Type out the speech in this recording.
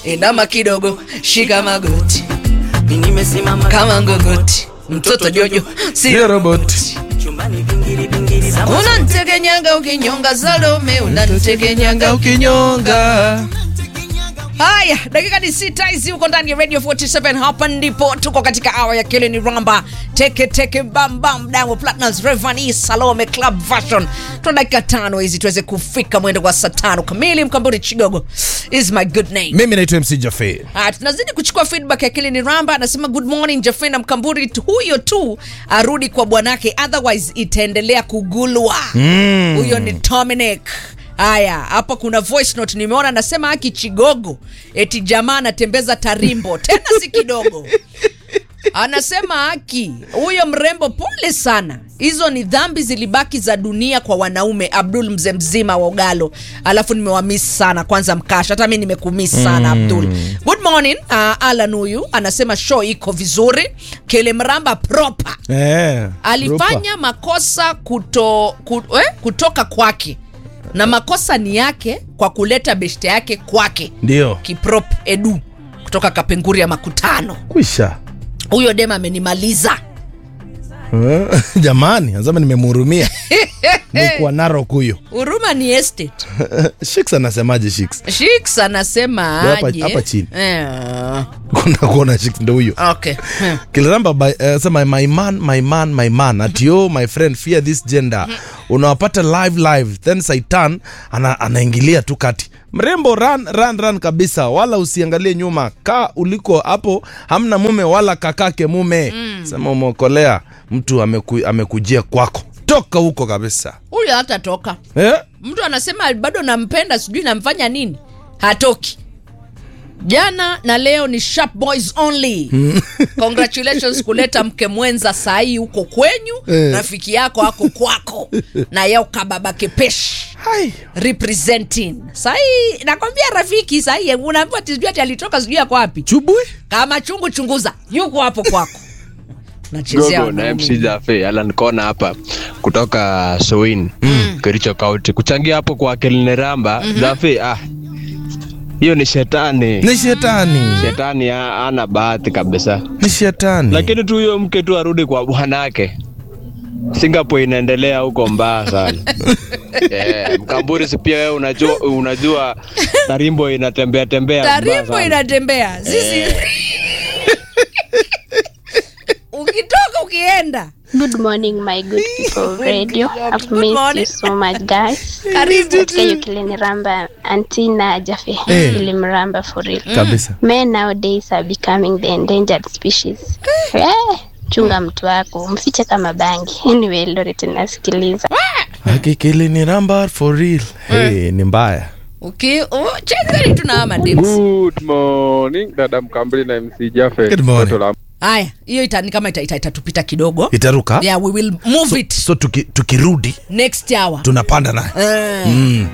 inama kidogo shika magoti Mimi nimesimama kama ngogoti mtoto jojo si Sio robot. chumbani vingiri vingiri za unantegenyanga ukinyonga salome unantegenyanga ukinyonga haya dakika ni sita hizi huko ndani ya radio 47 hapa ndipo tuko katika awa ya kile ni ramba teke teke bambam diamond platinums revani salome club version tuna dakika tano hizi tuweze kufika mwendo wa saa tano kamili mkamburi chigogo is my good name mimi naitwa mc jafe Ah, tunazidi kuchukua feedback ya kile ni ramba anasema good morning jafena mkamburi tu- huyo tu arudi kwa bwanake otherwise itaendelea kugulwa huyo ni dominic haya hapa kuna voice note nimeona anasema haki chigogo eti jamaa anatembeza tarimbo tena si kidogo anasema haki huyo mrembo pole sana hizo ni dhambi zilibaki za dunia kwa wanaume abdul mzee mzima wa ugalo alafu nimewamiss sana kwanza mkasha hata mi nimekumiss sana abdul good morning uh, alan huyu anasema show iko vizuri kele mramba proper eh, alifanya makosa kuto, ku, eh, kutoka kwake na makosa ni yake kwa kuleta beshte yake kwake ndio kiprop edu kutoka kapenguri ya makutano kwisha huyo dem amenimaliza Eh, jamani anasema nimemhurumia nikuwa narok huyo huruma ni estate shiks anasemaje shiks shiks anasema Hapa- aje hapa chini. eh, kuna kuona shiks ndo huyo okay hmm. kiliramba uh, sema my man my man my man atio my friend fear this gender unawapata live live then saitan ana, anaingilia tu kati mrembo run, run, run kabisa wala usiangalie nyuma kaa uliko hapo hamna mume wala kakake mume mm. sema umeokolea mtu ameku, amekujia kwako toka huko kabisa huyo hatatoka eh? mtu anasema bado nampenda sijui namfanya nini hatoki jana na leo ni sharp boys only congratulations kuleta mke mwenza sahii huko kwenyu Eh. rafiki yako ako kwako na yeo kababa kepeshi Hai. representing sahii nakwambia rafiki sahii unaambiwa tijui ati alitoka sijui yako wapi chubui kama chungu chunguza yuko hapo kwako nachezea Gogo na wanaume. MC Jafe Alan Kona hapa kutoka Soin mm. Kericho County kuchangia hapo kwa Kilineramba mm-hmm. Jafe ah hiyo ni shetani ni shetani shetani ha- hana bahati kabisa ni shetani lakini tu huyo mke tu arudi kwa bwanake Singapore inaendelea huko mbaya sana yeah, Mkamburi si pia wewe unajua, unajua tarimbo inatembea tembea mbaya tarimbo sana. inatembea sisi ukitoka ukienda Good morning, my good people of radio. I've Good missed morning. you so much, guys. karibu Katika hiyo Kiliniramba, Antina Jafe, Eh. Kilimramba for real. kabisa Men nowadays are becoming the endangered species. Eh, chunga mtu wako, mfiche kama bangi. Anyway, Loret nasikiliza. akikili ni ramba for real hey, ni mbaya Uki- u- chezeni tu na hawa mademsi. Good morning dada Mkambili na MC Jaffe. Good morning. Toto la haya hiyo ita, ni kama itatupita ita, itatupita kidogo itaruka yeah, we will move it so tuki, tukirudi next hour tunapanda naye Eh, mm.